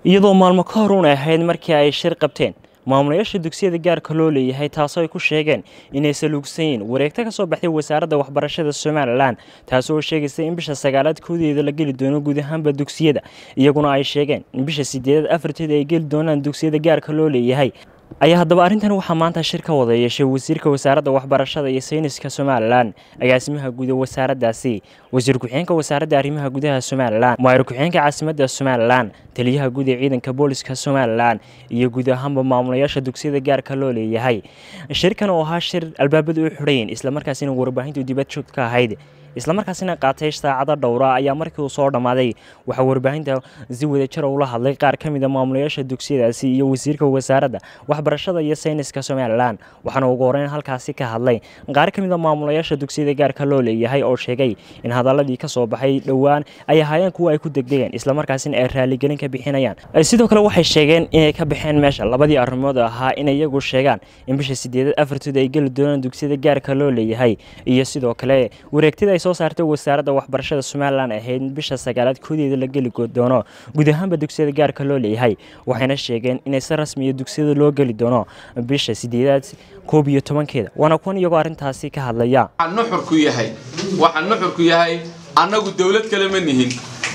iyadoo maalmo ka hor uun ahayd markii ay shir qabteen maamulayaasha dugsiyada gaarka loo leeyahay taasoo ay ku sheegeen inay saluugsan yiin wareegto ka soo baxday wasaaradda waxbarashada somalilan taasoo sheegaysa in bisha sagaalaad koodeeda la geli doono guud ahaanba dugsiyada iyaguna ay sheegeen in bisha sideedaad afarteeda ay geli doonaan dugsiyada gaarka loo leeyahay ayaa haddaba arrintan waxaa maanta shir ka wada yeeshay wasiirka wasaaradda waxbarashada iyo sayniska somalilan agaasimaha guud ee wasaaraddaasi wasiir ku-xigeenka wasaaradda arrimaha gudaha somalilan maayir ku-xigeenka caasimadda somalilan taliyaha guud ee ciidanka booliska somalilan iyo guud ahaanba maamulayaasha dugsiyada gaarka loo leeyahay shirkan oo ahaa shir albaabada u xidhayn islamarkaasina warbaahintu dibad joog ka ahayd islamarkaasina qaatay saacado dhowra ayaa markii uu soo dhammaaday waxaa warbaahinta si wadajir ula hadlay qaar ka mid a maamulayaasha dugsiyadaasi iyo wasiirka wasaaradda waxbarashada iyo sayniska somalilan waxaana ugu horeyn halkaasi ka hadlay qaar ka mid a maamulayaasha dugsiyada gaarka loo leeyahay oo sheegay in hadaladii ka soo baxay dhowaan ay ahaayeen kuwa ay ku degdegeen islamarkaasina ay raaligelin ka bixinayaan sidoo kale waxay sheegeen inay ka baxeen meesha labadii arrimood ahaa inay iyagu sheegaan in bisha sideedad afartooda ay geli doonaan dugsiyada gaarka loo leeyahay iyo sidoo kale wareegtida soo saartay wasaaradda waxbarashada somalilan ahayd bisha sagaalaad koodeeda la geli doono guud ahaanba dugsiyada gaarka loo leeyahay waxayna sheegeen inay si rasmiya dugsiyada loo geli doono bisha sideedaad koob iyo tobankeeda waana kuwan iyagoo arrintaasi ka hadlaya nuxurku yahay waxaa nuxurku yahay annagu dowlad kale ma nihin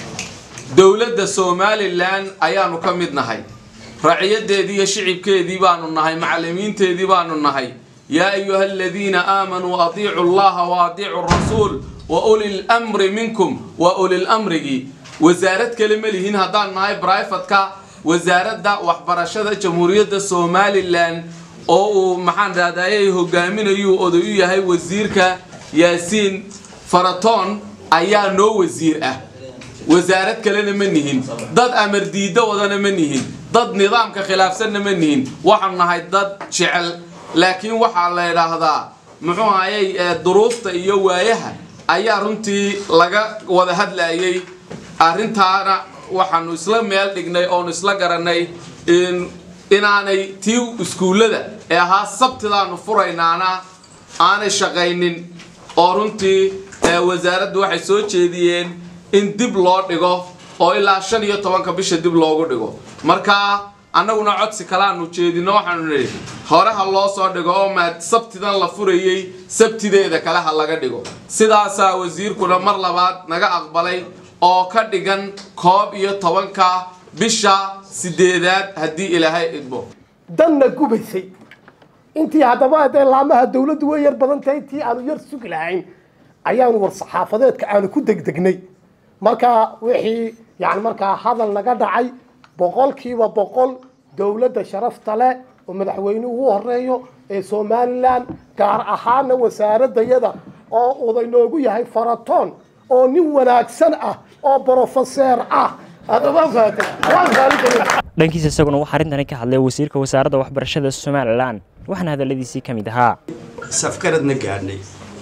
dowladda somalilan ayaanu ka mid nahay raciyadeedii iyo shicibkeedii baanu nahay macallimiinteedii baanu nahay yaa ayuha aladiina aamanuu adiicu allaha wa adiicu rasuul wa uli lmri minkum wa ulilmrigii wasaarad kale ma lihiin haddaan nahay brifatka wasaaradda waxbarashada jamhuuriyadda somalilan oo uu maxaan rahdayay hogaaminayuu oday u yahay wasiirka yaasiin faratoon ayaa noo wasiir ah wasaarad kalena ma nihin dad amar diiddo wadana ma nihin dad nidaamka khilaafsanna ma nihin waxaanu nahay dad jecel laakiin waxaa la idhaahdaa muxuu ahayey duruufta iyo waayaha ayaa runtii laga wada hadlayay arrintaana waxaanu isla meel dhignay oonu isla garanay inaanay tii iskuullada ee ahaa sabtidaanu furaynaana aanay shaqaynin oo runtii wasaaraddu waxay soo jeediyeen in dib loo dhigo oo ilaa shan iyo tobanka bisha dib loogu dhigo marka annaguna codsi kalaanu jeedino waxaanu nidhi hore ha loo soo dhigo oo maad sabtidan la furayey sabtideeda kale ha laga dhigo sidaasaa wasiirkuna mar labaad naga aqbalay oo ka dhigan koob iyo tobanka bisha sideedaad haddii ilaahay idmo danna gubaysay intii haddaba hadee laamaha dawladdu way yar badan tahay intii aanu yar sugi lahayn ayaanu war saxaafadeedka aanu ku degdegnay markaa wixii yani markaa hadal naga dhacay boqolkiiba boqol dowladda sharafta leh oo madaxweyne ugu horeeyo ee somalilan gaar ahaana wasaaradayada oo uday noogu yahay faratoon oo nin wanaagsan ah oo brofeseer ah dhankiisa isaguna waxaa arrintani ka hadlay wasiirka wasaaradda waxbarashada somalilan waxaana hadaladiisii ka mid ahaa safgaradna gaadhnay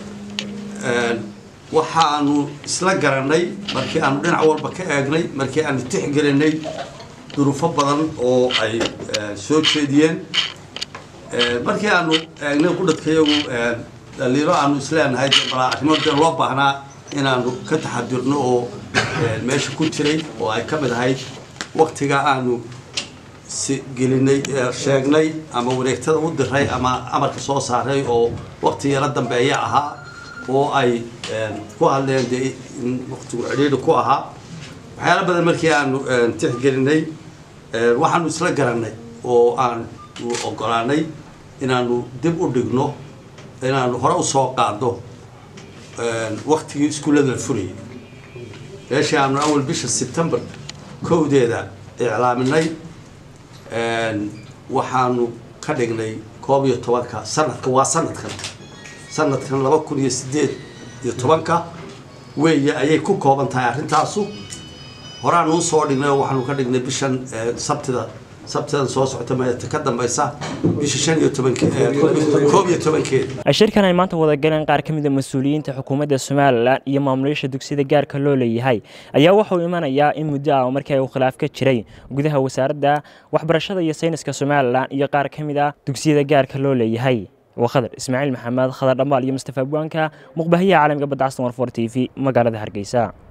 waxaanu isla garanay markii aanu dhinac walba ka eegnay markii aanu tixgelinay duruufo badan oo ay soo jeediyeen markii aanu eegnay qudhadkayagu dhaliilo aanu isleenahay balaa arrimo dee loo baahnaa inaanu ka taxadirno oo meesha ku jiray oo ay ka mid ahayd waktiga aanu gelinay sheegnay ama wareegtada u diray ama amarka soo saaray oo wakti yaro dambeeya ahaa oo ay ku hadleen dee waktigu cidhiidhi ku ahaa waxyaala badan markii aanu tixgelinay waxaanu isla garanay oo aanu ogolaanay inaanu dib u dhigno inaanu hore usoo qaadno waktigii iskuullada la furayay meeshii aanu awal bisha sebtembar kowdeeda iclaaminay waxaanu ka dhignay koob iyo tobanka sanadka waa sanadkan sanadkan laba kun iyo sideed iyo tobanka weeye ayay ku kooban tahay arrintaasu horaanu usoo dhignay oo waxaanu ka dhignay bishan sabtida sabtidan soo socota meeta ka dambaysa bisha shan iyo tobankoob iyo tobankeeda shirkan ay maanta wada galeen qaar ka mid a mas-uuliyiinta xukuumadda somalilan iyo maamulayaasha dugsiyada gaarka loo leeyahay ayaa waxauu imanayaa in muddo ah markii uu khilaaf ka jiray gudaha wasaaradda waxbarashada iyo sayniska somalilan iyo qaar ka mid ah dugsiyada gaarka loo leeyahay waa khadar ismaaciil maxamed khadar dhambaal iyo mustafa abwaanka muqbahiyaha caalamka badda castan warfor t v magaalada hargeysa